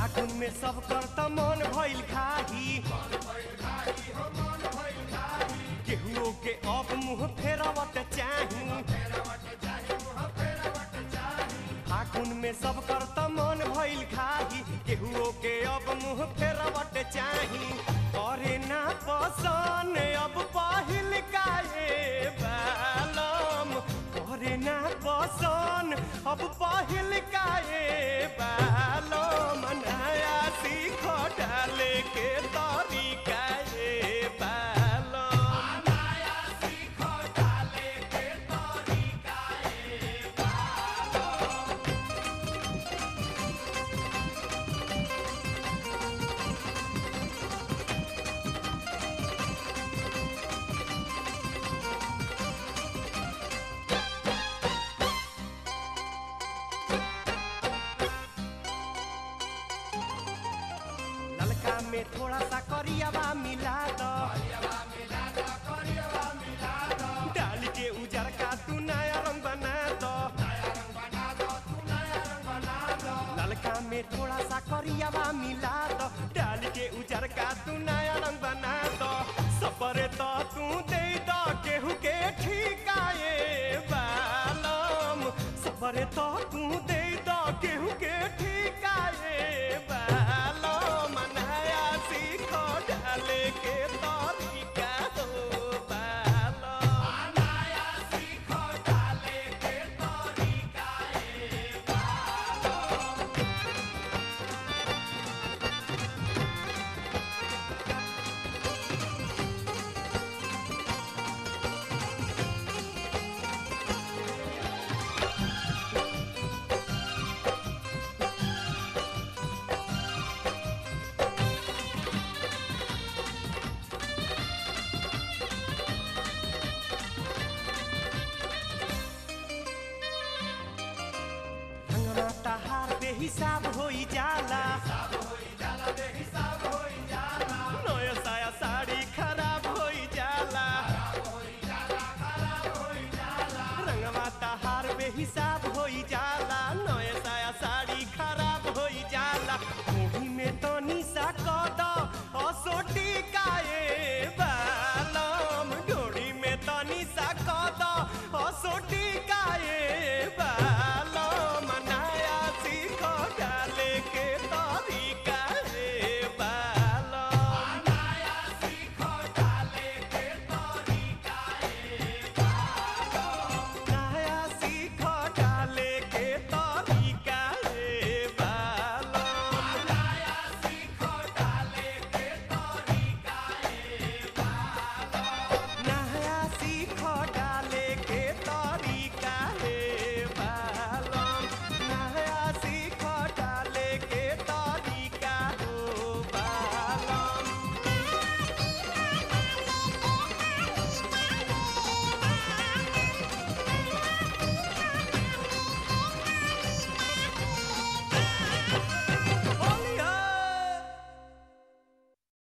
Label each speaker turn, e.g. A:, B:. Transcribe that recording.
A: फागुन में सब कर त मन भइल खाही केहुओ के अब मुंह फेरवट चाही फागुन में सब कर त मन भइल खाही केहुओ के अब मुंह फेरवट चाही करे ना पसन अब पहिल काहे बालम करे ना पसन अब पहिल काहे बालम नया सीख डाले के तरीका ए बालम ललका में थोड़ा सा करियावा मिला दो डाल के उजर का तू नया रंग बना दो ललका में थोड़ा सा करियावा मिला दो डाल के उजर का तू नया रंग बना दो सपरे तो तू दे दो केहू के ठिकाए बालम सपरे तो तू दे दो केहू के ठिकाए बालम नया सीखो डाले के तरीका हो बालम रंगना तहार बेहिसाब होई जाला